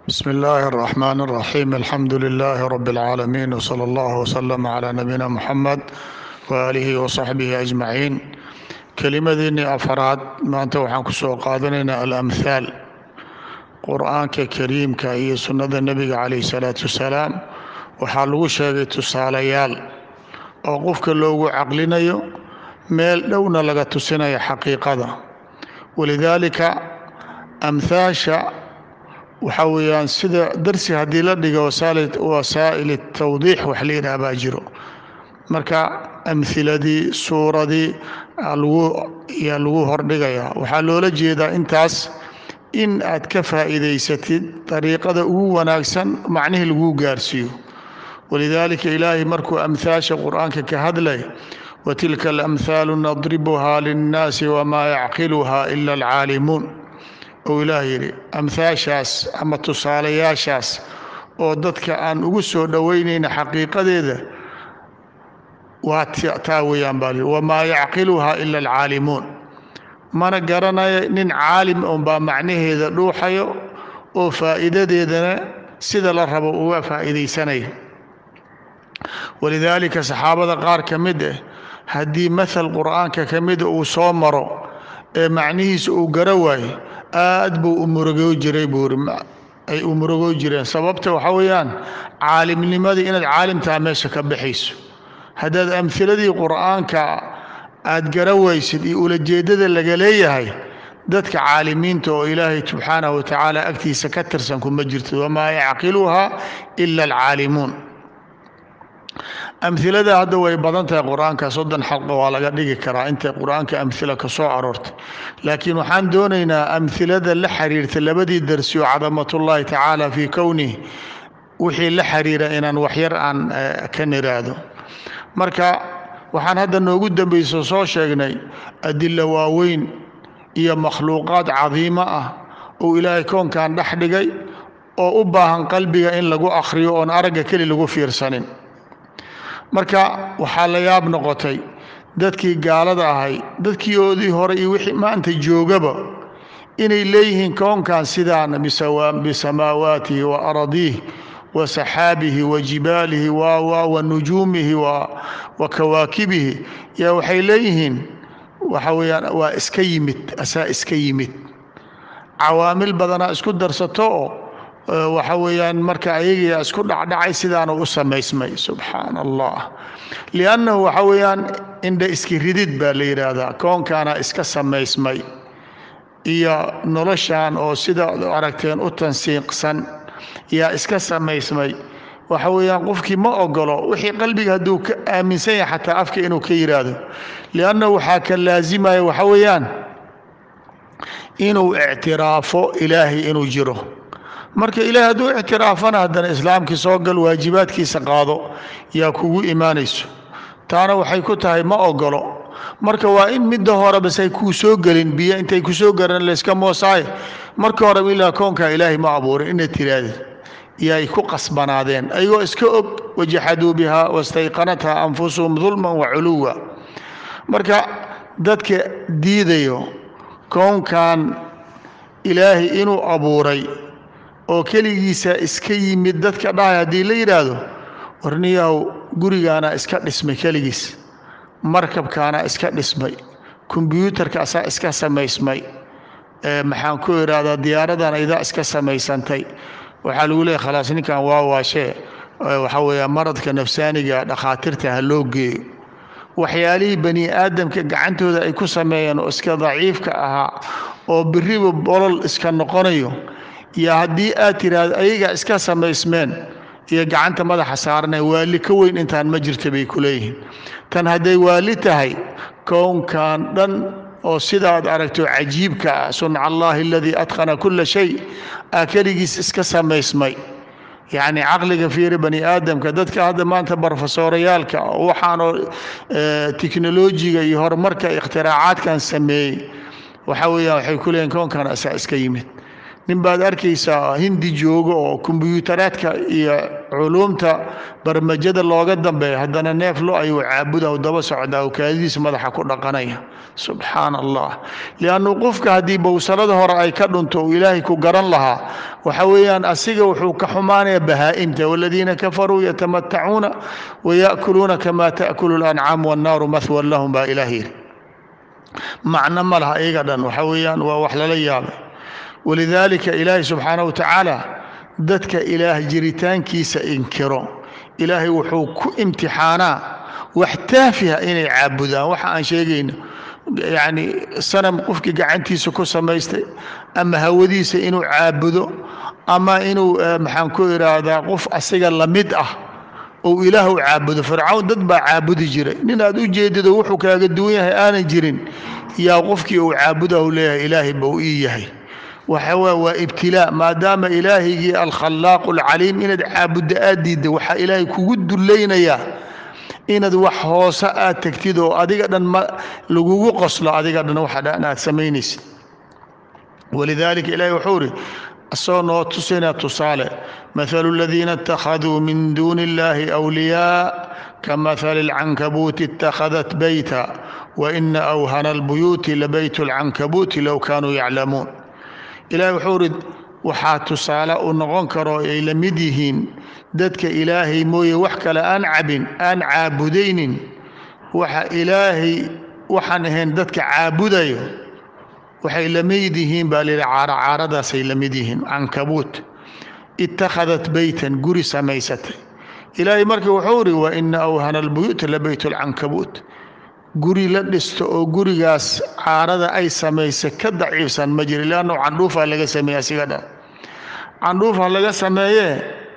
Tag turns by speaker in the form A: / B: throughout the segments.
A: بسم الله الرحمن الرحيم الحمد لله رب العالمين وصلى الله وسلم على نبينا محمد وآله وصحبه أجمعين kelimadeennii afaraad maanta waxaan ku soo qaadanaynaa alamhaal qur-aanka kariimka iyo sunnada nebiga calayh salaatu wasalaam waxaa lagu sheegay tusaalayaal oo qofka loogu caqlinayo meel dhowna laga tusinayo xaqiiqada walidaalika amhaasha waxaa weeyaan sida darsi haddii la dhigo wasaa'il tawdiix wax la yidhaha baa jiro marka amhiladii suuradii yaa lagu hordhigayaa waxaa loola jeedaa intaas in aad ka faa'iidaysatid dariiqada ugu wanaagsan macnihii laguu gaarsiiyo walidaalika ilaahay markuu amhaasha qur-aanka ka hadlay watilka alamhaalu nadribuhaa linnaasi wamaa yacqiluhaa ila alcaalimuun ou ilaah yidhi amhaashaas ama tusaalayaashaas oo dadka aan ugu soo dhoweynayna xaqiiqadeeda waa taa weeyaan baa wamaa yacqiluhaa ila alcaalimuun mana garanayo nin caalim unbaa macnaheeda dhuuxayo oo faa'iidadeedana sida la rabo uga faa'iidaysanaya walidaalika saxaabada qaar ka mid ah haddii mahal qur'aanka ka mida uu soo maro ee macnihiisa uu gara waayo aad buu u murugoo jiray buuri ay u murugoo jireen sababta waxaa weeyaan caalimnimadii inaad caalimtaa meesha ka baxayso haddaad amhiladii qur'aanka aad gara waysid iyo ulajeeddada laga leeyahay dadka caalimiinta oo ilaahay subxaanahu watacaala agtiisa ka tirsan kuma jirto wamaa yacqiluhaa ila alcaalimuun amhilada hadda way badan tahay qur-aanka soddon xalqa waa laga dhigi karaa intay qur-aanka amhila ka soo aroortay laakiin waxaan doonaynaa amhilada la xiriirta labadii darsi oo cadamatullaahi tacaala fii kownih wixii la xiriira inaan waxyar aan ka niraado marka waxaan hadda noogu dambayso soo sheegnay adilo waaweyn iyo makhluuqaad cadiimo ah uu ilaahay koonkan dhex dhigay oo u baahan qalbiga in lagu akhriyo oon aragga keli lagu fiirsanin marka waxaa la yaab noqotay dadkii gaalada ahay dadkiioodii hore iyo wixii maanta joogaba inay leeyihiin koonkan sidaan bisamaawaatihi wa aradiih wa saxaabihi wa jibaalihi wa nujuumihi wa kawaakibihi yaa waxay leeyihiin waxa weeyaan waa iska yimid asaa iska yimid cawaamil badanaa isku darsato oo waxa weeyaan marka ayagiyaa isku dhacdhacay sidaana u samaysmay subxaana allah liannahu waxa weeyaan indha iski ridid baa la yidhaahdaa koonkaana iska samaysmay iyo noloshan oo sida aragteen u tansiiqsan yaa iska samaysmay waxa weeyaan qofkii ma ogolo wixii qalbiga hadduu ka aaminsan yahay xataa afka inuu ka yidhaahdo liannahu waxaa ka laasimaya waxa weeyaan inuu ictiraafo ilaahay inuu jiro marka ilaahay hadduu ictiraafana haddana islaamkii soo gal waajibaadkiisa qaado yaa kugu imaanayso taana waxay ku tahay ma ogolo marka waa in midda hore bas ay kuu soo gelin biyo intay ku soo garan layska moosaaye marka horeba ilaa koonkaa ilaahay ma abuurin inaad tiraahdeed yaay ku qasbanaadeen ayagoo iska og wajaxaduu bihaa wastayqanathaa anfusuhum dulman wa culuwa marka dadka diidayo koonkan ilaahay inuu abuuray oo keligiisa iska yimid dadka dhahay haddii la yidhaahdo warniyahow gurigaana iska dhismay keligiis markabkaana iska dhismay kombyuutarka asaa iska samaysmay maxaan ku idhaahdaa diyaaradana idaa iska samaysantay waxaa lagu leeyahy khalaas ninkan waa waashee waxaa weeya maradka nafsaaniga dhakhaatiirta ha loo geeyo waxyaalihii bani aadamka gacantooda ay ku sameeyeen oo iska daciifka ahaa oo biriba bolol iska noqonayo iyo haddii aad tiraahdo ayagaa iska samaysmeen iyo gacanta madaxa saarana waali ka weyn intaan ma jirta bay ku leeyihiin tan hadday waali tahay kownkan dhan oo sidaad aragto cajiibka ah sunca allahi aladii adqana kula shay aa keligiis iska samaysmay yacni caqliga fiiri bani aadamka dadka hadda maanta barofesoorayaalka waxaanoo teknolojiga iyo horumarka ikhtiraacaaadkan sameeyey waxa weeyaan waxay ku leeyihin koonkan asaa iska yimid nin baad arkaysaa hindi jooga oo kombyuutaraadka iyo culuumta barmajada looga dambeeya haddana neef lo ayuu caabuda u daba socdaa oo kaadidiisa madaxa ku dhaqanaya subxaana allah liannu qofka haddii bowsalada hore ay ka dhunto uu ilaahay ku garan lahaa waxa weeyaan asiga wuxuu ka xumaanaya bahaa'imta waladiina kafaruu yatamatacuuna waya'kuluuna kama ta'kulu lancaam wannaaru mahwan lahum baa ilaah yidhi macno ma laha iyaga dhan waxa weeyaan waa wax lala yaabay walidaalika ilaahay subxaana wa tacaala dadka ilaah jiritaankiisa inkiro ilaahay wuxuu ku imtixaanaa wax taafiha inay caabudaan waxa aan sheegayno yacni sanam qofkii gacantiisa ku samaystay ama hawadiisa inuu caabudo ama inuu maxaan ku idhaahdaa qof asiga lamid ah ou ilaah u caabudo fircawn dad baa caabudi jiray nin aad u jeedido wuxuu kaaga duwan yahay aanan jirin yaa qofkii uu caabuda u leeyahay ilaahay bau ii yahay waxa waa waa ibtilaa maadaama ilaahigii alkhalaaqu alcaliim inaad caabudda aad diidda waxaa ilaahay kugu dullaynayaa inaad wax hoose aad tegtid oo adiga dhan ma lagugu qoslo adiga dhan waxa dhan aad samaynaysid walidaalika ilaahay wuxuu ihi asagoo noo tusina tusaale mathalu aladiina اtakhaduu min duuni اllahi awliyaa kamahali اlcankabuuti اtakhadat beyta waina awhana اlbuyuuti labayt اlcankabuuti low kaanuu yaclamuun ilahay wuxuu ihi waxaa tusaale u noqon karo ay la mid yihiin dadka ilaahay mooye wax kale aan cabin aan caabudaynin waxa ilaahay waxaan ahayn dadka caabudayo waxay la mid yihiin baa lihi caaracaaradaasay la mid yihiin cankabuut itakhadat beytan guri samaysatay ilaahay marka wuxuu ihi wa ina awhana albuyuuta la beyt lcankabuut guri la dhisto oo gurigaas caarada ay samaysay ka daciifsan ma jiro leannu candhuufaa laga sameeye asiga dhan candhuufha laga sameeyee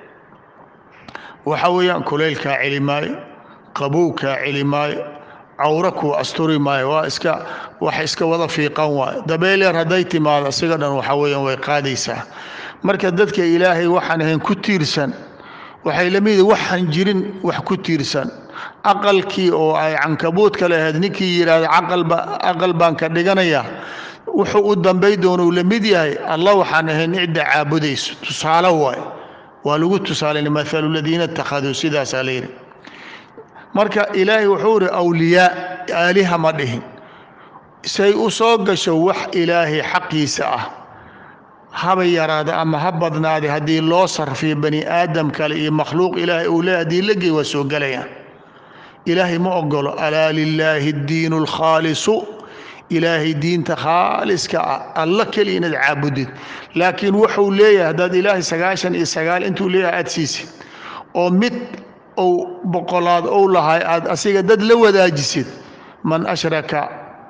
A: waxa weeyaan kulaylkaa celi maayo qabowkaa celi maayo cawro kuu asturi maayo waa iska wax iska wada fiiqan waayo dabeel yar hadday timaado asiga dhan waxa weeyaan way qaadaysaa marka dadka ilaahay waxaan ahayn ku tiirsan waxay la mid waxaan jirin wax ku tiirsan aqalkii oo ay cankabuudka lahayd ninkii yidhaahda caqalba aqal baan ka dhiganayaa wuxuu u dambay doonuu la mid yahay allah waxaan ahayn cidda caabudayso tusaale waaye waa lagu tusaalay mathalu ladiina ittakhaduu sidaasaa la yidhi marka ilaahay wuxuu ihi awliyaa aaliha ma dhihin say u soo gasho wax ilaahay xaqiisa ah haba yaraada ama ha badnaade haddii loo sarfiyo bani aadam kale iyo makhluuq ilaahay uu leeyahy haddii la gey waa soo gelayaan ilaahay ma ogolo alaa lilaahi addiinu alkhaalisu ilaahay diinta khaaliska ah alla keliya inaad caabudid laakiin wuxuu leeyahay haddaad ilaahay sagaashan iyo sagaal intuu leeyahay aad siisid oo mid ou boqolaad ou lahay aad asiga dad la wadaajisid man ashraka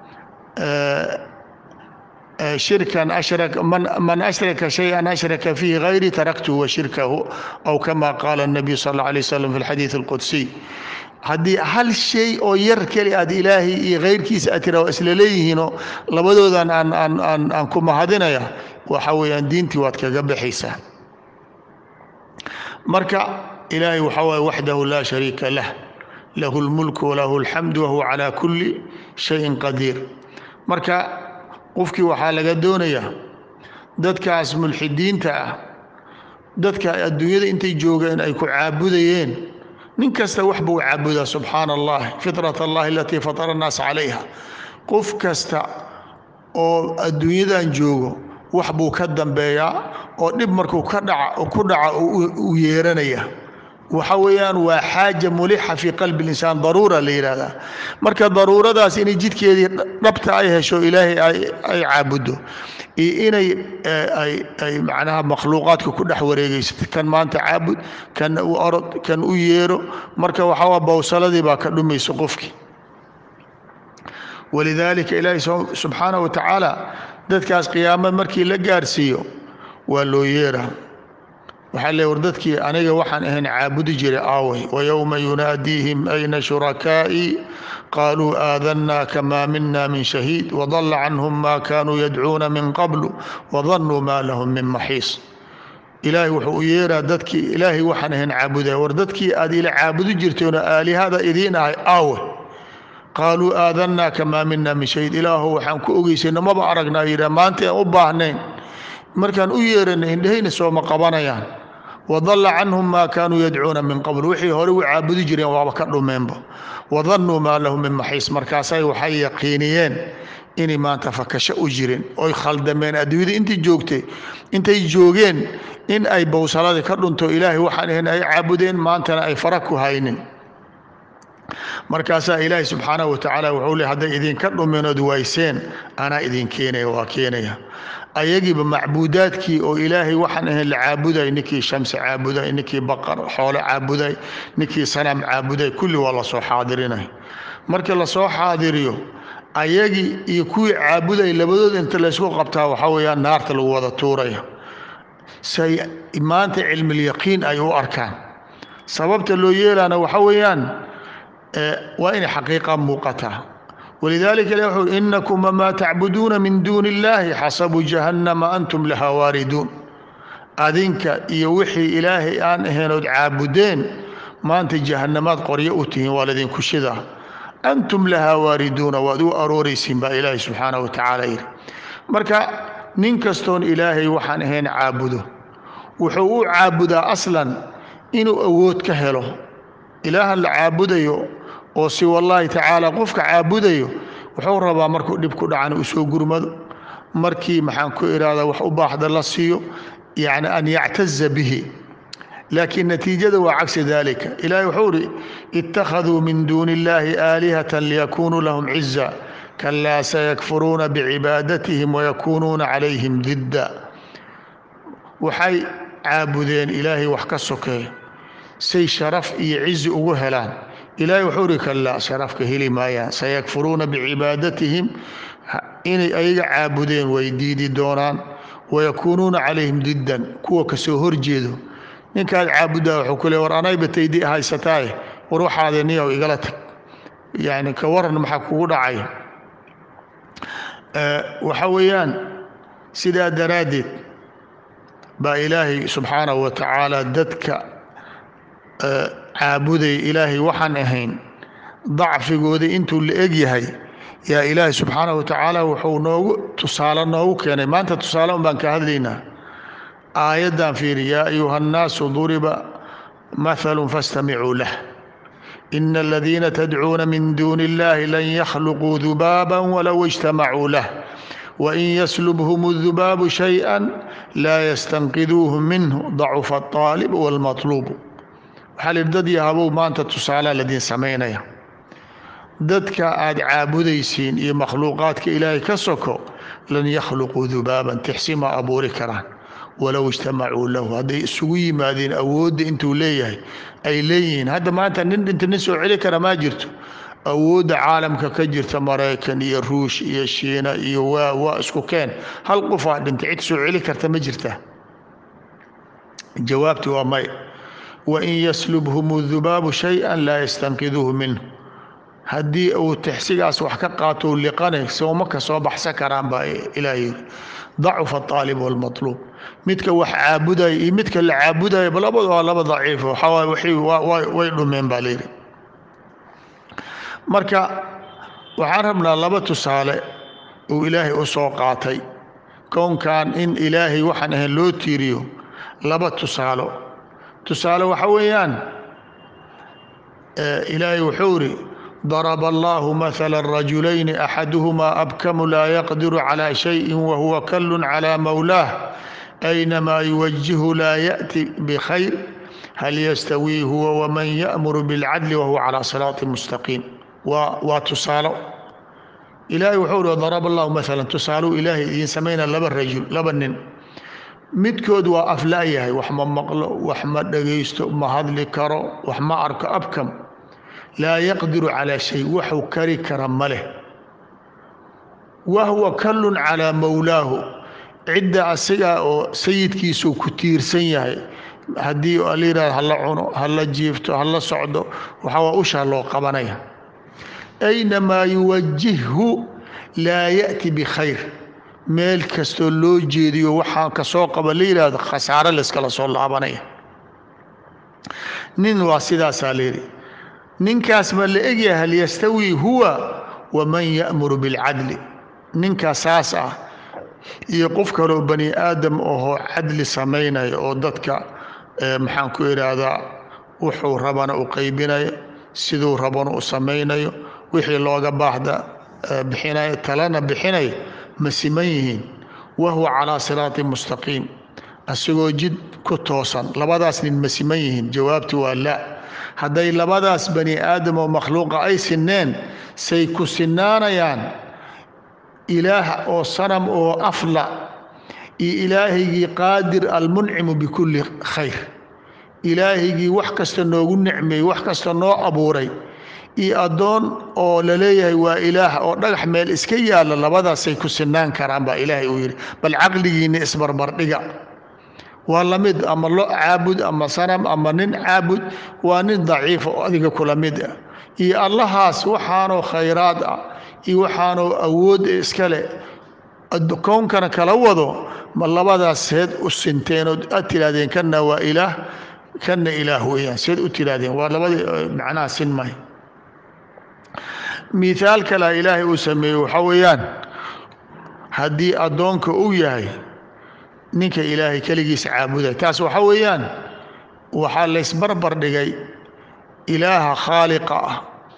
A: shirkan ashrak man man ashraka shay-an ashraka fiihi hayri taraktuhu wa shirkahu aw kama qaala الnabiyu sal اllah alay waslm fi اlxadiid اlqudsiy haddii hal shay oo yar keli aad ilaahay iyo kayrkiisa aad tira waa isla leeyihiinoo labadoodan aan aan aan aan ku mahadinaya waxa weeyaan diintii waad kaga baxaysaa marka ilaahay waxa waaye waxdahu laa shariika lah lahu اlmulku walahu اlxamdu wahuwa calaa kuli shayin qadiir marka qofkii waxaa laga doonayaa dadkaas mulxidiinta ah dadka adduunyada intay joogeen ay ku caabudayeen nin kasta wax buu caabudaa subxaana allah fitrat allahi alatii fatara annaas calayha qof kasta oo adduunyadan joogo wax buu ka dambeeyaa oo dhib markuu ka dhaca ku dhaca u yeeranaya waxa weeyaan waa xaaja mulixa fii qalbi linsaan daruura la yidhaahdaa marka daruuradaas inay jidkeedii dhabta ay hesho ilaahay ay caabuddo iyo inay ay macnaha makhluuqaadka ku dhex wareegaysato kan maanta caabud kan u orod kan u yeero marka waxaa bowsaladii baa ka dhumaysa qofkii walidaalika ilaahay subxaanahu wa tacaala dadkaas qiyaamad markii la gaarsiiyo waa loo yeeraa waxaa le war dadkii aniga waxaan ahayn caabudi jiray aaway wayowma yunaadiihim ayna shurakaa'ii qaaluu aadanaa kamaa mina min shahiid wadalla canhum ma kaanuu yadcuuna min qablu wadannuu maa lahum min maxiis ilaahay wuxuu u yeeraa dadkii ilaahay waxaan ahayn caabudaya war dadkii aad ila caabudi jirteenoo aalihada idiin ahay aawe qaaluu aadanaa kamaa mina min shahiid ilaahu waxaan ku ogeysayna maba aragnaa yidhah maanta aan u baahnayn markaan u yeerana indhahayna sooma qabanayaan wadalla canhum maa kaanuu yadcuuna min qabl wixii hore u caabudi jireen waaba ka dhumeenba wadannuu maa lahu min maxiis markaasay waxay yaqiiniyeen inay maanta fakasho u jirin oy khaldameen adduunyada intii joogtay intay joogeen in ay bowsaladii ka dhunto ilaahay waxaan ahayn ay caabudeen maantana ay fara ku haynin markaasaa ilaahay subxaanahu watacaala wuxuu le hadday idinka dhuminood wayseen anaa idin keenaya waa keenaya ayagiiba macbuudaadkii oo ilaahay waxaan ahayn la caabuday ninkii shamsi caabuday ninkii baqar xoole caabuday ninkii sanam caabuday kulli waa lasoo xaadirinay markii lasoo xaadiriyo ayagii iyo kuwii caabuday labadood inta laysku qabtaa waxaa weeyaan naarta lagu wada tuuraya say maanta cilmilyaqiin ay u arkaan sababta loo yeelaana waxa weeyaan waa inay xaqiiqa muuqataa walidaalika ilah wuxuu inakum wamaa tacbuduuna min duuni illaahi xasabu jahannama antum lahaa waariduun adinka iyo wixii ilaahay aan ahaynood caabudeen maanta jahannamaad qoryo u tihiin waa ladinku shidaa antum lahaa waariduuna waad u arooraysiin baa ilaahay subxaanahu watacaala yidhi marka nin kastoon ilaahay waxaan ahayn caabudo wuxuu u caabudaa aslan inuu awood ka helo ilaahan la caabudayo oo si wallaahi tacaala qofka caabudayo wuxuu rabaa markuu dhib ku dhacan uu soo gurmado markii maxaan ku ihahdaa wax u baaxda la siiyo yacni an yactaza bihi laakiin natiijada waa cagsi dalika ilahay wuxuu ihi ittakhaduu min duuni illaahi aalihatan liyakunuu lahum ciza kalaa sayakfuruuna bicibaadatihim wayakunuuna calayhim didda waxay caabudeen ilaahay wax ka sokeeya say sharaf iyo cizi ugu helaan ilaahay wuxuu ihi kalaa sharafka heli maayaan sayakfuruuna bicibaadatihim inay ayaga caabudeen way diidi doonaan wayakuunuuna calayhim diddan kuwa kasoo horjeedo ninkaad caabudaa wuxuu ku le war anayba taydi haysataaye war waxaade niyow igala tag yani ka waran maxaa kugu dhacay waxa weeyaan sidaa daraaddeed baa ilaahay subxaanahu wa tacaala dadka caabuday ilaahay waxaan ahayn dacfigooda intuu la eg yahay yaa ilaahay subxaanahu wa tacaala wuxuu noogu tusaale noogu keenay maanta tusaale un baan ka hadlaynaa aayaddan fiiri yaa ayuha annaasu duriba mathalu fastamicuu lah ina aladiina tadcuuna min duuni illahi lan yakhluquu dubaaba walow ijtamacuu lah wain yaslubhum dubaabu shayئa laa yastanqiduuhu minhu dacufa aaalib wاlmaطluubu waxaa lihi dad yahabow maanta tusaalaa ladiin samaynaya dadka aad caabudaysiin iyo makhluuqaadka ilaahay ka soko lan yakhluquu dubaaban tixsi ma abuuri karaan walow ijtamacuu lahu hadday isugu yimaadeen awoodda intuu leeyahay ay leeyihiin hadda maanta nin dhinta nin soo celi kara maa jirto awoodda caalamka ka jirta maraykan iyo ruush iyo shiina iyo waa waa isku keen hal qofaa dhinta cid soo celi karta ma jirta jawaabti waa may wain yaslubhum dubaabu shaya laa yastanqiduuhu minhu haddii uu tixsigaas wax ka qaato liqane sooma ka soo baxsan karaan baa ilaah yiri dacufa aalib wاlmaطluub midka wax caabudaya iyo midka la caabudaya labadu waa laba daciif waxaa way dhumeen baa layidhi marka waxaan rabnaa laba tusaale uu ilaahay u soo qaatay kownkan in ilaahay waxaan ahayn loo tiiriyo laba tusaalo tusaale waxa weeyaan ilaahay wuxuu iri ضرب الله مثلا رجلين أحدهما أبكم لا يقدر على شيء وهو كل على مولاه أينما يوجه لا يأتي بخير هل يستوي هو ومن يأمر بالعدل وهو على صراط مستقيم وتصالوا إلهي وحول ضرب الله مثلا تصالوا إلهي إذن سمينا لبا الرجل لبا النن midkood waa afla'yahay wax ma maqlo wax ma dhagaysto ma hadli karo wax ma arko abkam laa yaqdiru calaa shay waxuu kari kara ma leh wahwa kallun calaa mowlaahu cidda asigaa oo sayidkiisuu ku tiirsan yahay haddii la yidhahdo hala cuno hala jiifto hala socdo waxaa ushaa loo qabanaya aynamaa yuwajihhu laa ya'ti bikhayr meel kastoo loo jeediyo waxaa kasoo qaba la yidhaahdo khasaare layskala soo laabanaya nin waa sidaasaa layidhi ninkaas ma la egyahay hal yastawi huwa waman ya'muru bilcadli ninkaa saas ah iyo qof kaloo bani aadam ahoo cadli samaynaya oo dadka maxaan ku idhaahdaa wuxuu rabana u qaybinayo siduu rabana u samaynayo wixii looga baahda bixinayo talana bixinaya ma siman yihiin wahuwa calaa siraati mustaqiim asagoo jid ku toosan labadaas nin ma siman yihiin jawaabti waa la hadday labadaas bani aadam oo makhluuqa ay sineen say ku sinaanayaan ilaah oo sanam oo afla iyo ilaahaygii qaadir almuncimu bikulli khayr ilaahaygii wax kasta noogu nicmeeyey wax kasta noo abuuray iyo addoon oo la leeyahay waa ilaah oo dhagax meel iska yaalla labadaasay ku sinaan karaan baa ilaahay uu yidhi bal caqligiinna isbarbardhiga waa la mid ama lo caabud ama sanam ama nin caabud waa nin daciifa oo adiga kula mid ah iyo allahaas waxaanoo khayraad ah iyo waxaanoo awood iska leh kownkana kala wado ma labadaas seed u sinteen oo aad tidhahdeen kanna waa ilaah kanna ilaah weeyaan seed u tidhahdeen waa labadii macnaha sin mahay mihaal kalea ilaahay uu sameeyey waxaa weeyaan haddii addoonka uu yahay ninka ilaahay keligiis caabuday taas waxaa weeyaan waxaa laysbarbar dhigay ilaaha khaaliqa ah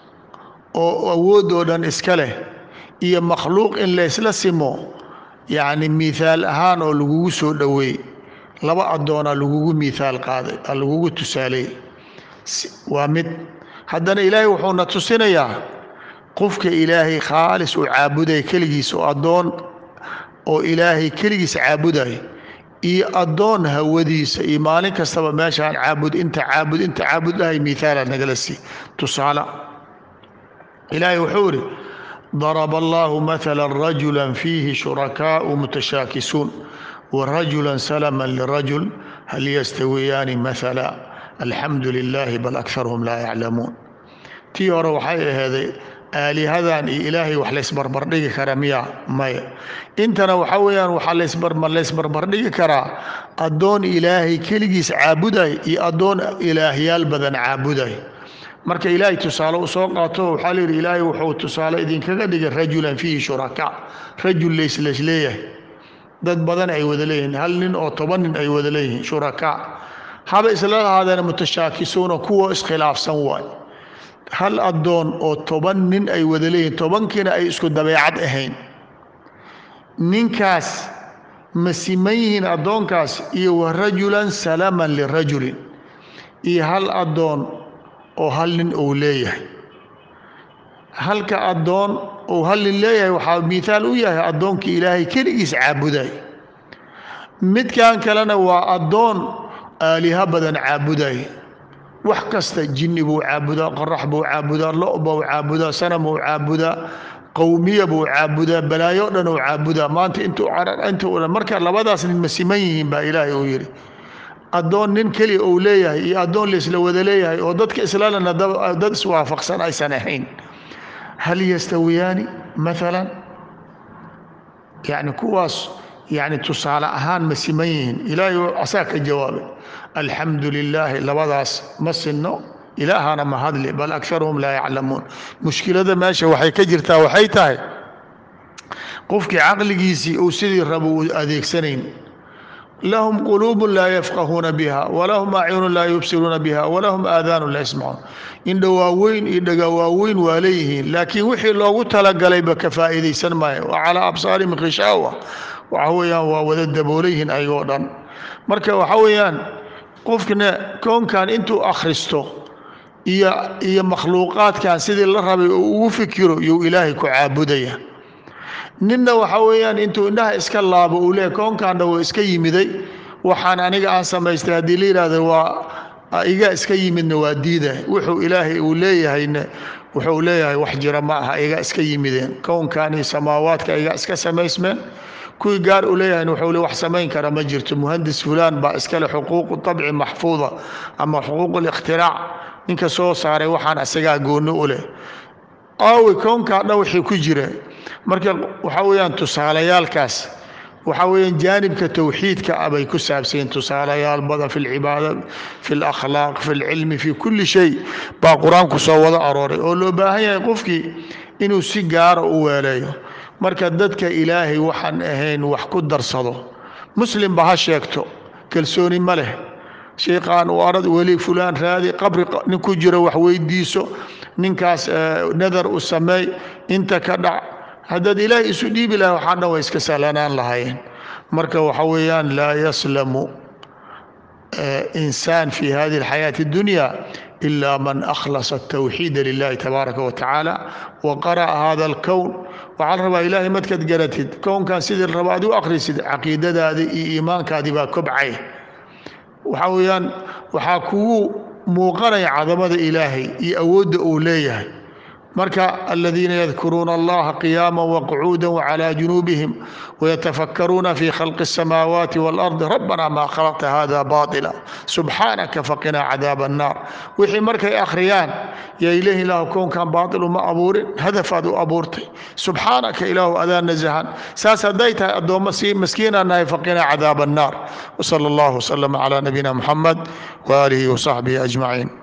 A: oo awoodoo dhan iska leh iyo makhluuq in laysla simo yacni mihaal ahaan oo lagugu soo dhoweey laba addoonaa lagugu mihaal qaaday aa lagugu tusaaleey waa mid haddana ilaahay wuxuuna tusinayaa qofka ilaahay khaalis uu caabuday keligiis oo addoon oo ilaahay keligiis caabuday iyo addoon hawadiisa iyo maalin kastaba meeshaan caabud inta caabud inta caabud dhahay mihaala nagala sii tusaale ilaahay wuxuu idhi daraba allahu maala rajula fiihi shurakaau mutashaakisuun warajula salama lirajul hal yastawiyaani maala alxamdu lilaahi bal akarhum laa yaclamuun tii hore waxay aheeday aalihadan iyo ilaahay wax laysbarbardhigi kara miya maya intana waxaa weeyaan waxaa laysbarbardhigi karaa addoon ilaahay keligiis caabuday iyo addoon ilaahyaal badan caabuday marka ilaahay tusaale u soo qaato waxaa layidhi ilaahay wuxuu tusaale idinkaga dhigay rajulan fiihi shuraka rajul layslas leeyahay dad badan ay wada leeyihiin hal nin oo toban nin ay wada leeyihiin shuraka haba isla lahaadeen mutashaakisuuna kuwa iskhilaafsan waay hal addoon oo toban nin ay wada leeyihiin tobankiina ay isku dabeecad ahayn ninkaas ma siman yihiin addoonkaas iyo wa rajulan salaman lirajulin iyo hal addoon oo hal nin uu leeyahay halka addoon uu hal nin leeyahay waxaa mihaal u yahay addoonkii ilaahay keligiis caabuday midkan kalena waa addoon aaliha badan caabuday wax kasta jinni buu caabudaa qorax buu caabudaa lo buu caabudaa sanam buu caabudaa qowmiya buu caabudaa balaayo dhan uu caabudaa maanta intuu intuu dhan marka labadaas nin ma siman yihiin baa ilaahay uu yidhi addoon nin keliya uu leeyahay iyo addoon laisla wada leeyahay oo dadka islaalana dad iswaafaqsan aysan ahayn hal yastawiyaani maalan yacni kuwaas yacni tusaale ahaan ma siman yihiin ilaahay asaa ka jawaabay alxamdu lilaahi labadaas ma sinno ilaahana ma hadli bal akaruhum laa yaclamuun mushkilada meesha waxay ka jirtaa waxay tahay qofkii caqligiisii uu sidii rabo uu adeegsanayn lahum quluubu laa yafqahuuna biha walahum acyunu laa yubsiruuna biha walahum aadaanu laa yasmacuun indha waaweyn iyo dhaga waaweyn waa leeyihiin laakiin wixii loogu talagalayba ka faa'iidaysan maayo wa calaa absaarihim khishaawa waxa weeyaan waa wada daboolayhiin ayagoo dhan marka waxa weeyaan qofkana koonkan intuu akhristo iyo iyo makhluuqaadkan sidii la rabay oo ugu fikiro iyuu ilaahay ku caabudaya ninna waxa weeyaan intuu indhaha iska laabo uu leeyahy koonkaanna waa iska yimiday waxaan aniga aan samaystay haddii la yidhaahdo waa iga iska yimidna waa diida wuxuu ilaahay uu leeyahayna wuxuu leeyahay wax jira ma aha iga iska yimideen kownkan iyo samaawaadka iga iska samaysmeen kuwii gaar u leeyahayna wuxuu le wax samayn kara ma jirto muhandis fulaan baa iskale xuquuqu tabci maxfuuda ama xuquuq اlikhtirac ninka soo saaray waxaan isagaa gooni u leh aawi kownkaa dhan wixii ku jira marka waxaa weeyaan tusaalayaalkaas waxaa weeyaan jaanibka towxiidka ah bay ku saabsayen tusaalayaal badan fi lcibaada fi lakhlaaq fi lcilmi fi kulli shay baa qur-aanku soo wada arooray oo loo baahan yahay qofkii inuu si gaara u weeleeyo marka dadka ilaahay waxaan ahayn wax ku darsado muslimba ha sheegto kalsooni ma leh sheekhaan u arad weli fulaan raadi qabri nin ku jiro wax weydiiso ninkaas nadar u sameey inta ka dhac haddaad ilaahay isu dhiibi lahay waxaa dhan way iska sahlanaan lahaayeen marka waxa weeyaan laa yaslamu insaan fi hadihi alxayaati اdunya ila man akhlasa الtawxiida lilahi tabaaraka wa tacaala wa qara'a hada alkown waxaa la rabaa ilaahay markaad garatid kownkan sidii la raba ad u akhrisid caqiidadaadii iyo iimaankaadii baa kobcay waxaa weeyaan waxaa kugu muuqanaya cadamada ilaahay iyo awoodda uu leeyahay marka aladiina yadkuruuna allaha qiyaama waqcuuda wcalى junuubihim wayatafakkaruuna fi khalqi الsamaawaati wاlardi rabbana maa khalaqta hada baطila subxaanaka faqinaa cadaab الnaar wixii markay akhriyaan yaa ilahi ilaahu kownkan baailu ma abuurin hadafaad u abuurtay subxaanaka ilaahu adaa nasahan saas hadday tahay addoommo si maskiinaa nahay faqinaa cadaab الnaar wsala اllah wslama calى nabiyina muxamed waaalihi wsaxbihi ajmaciin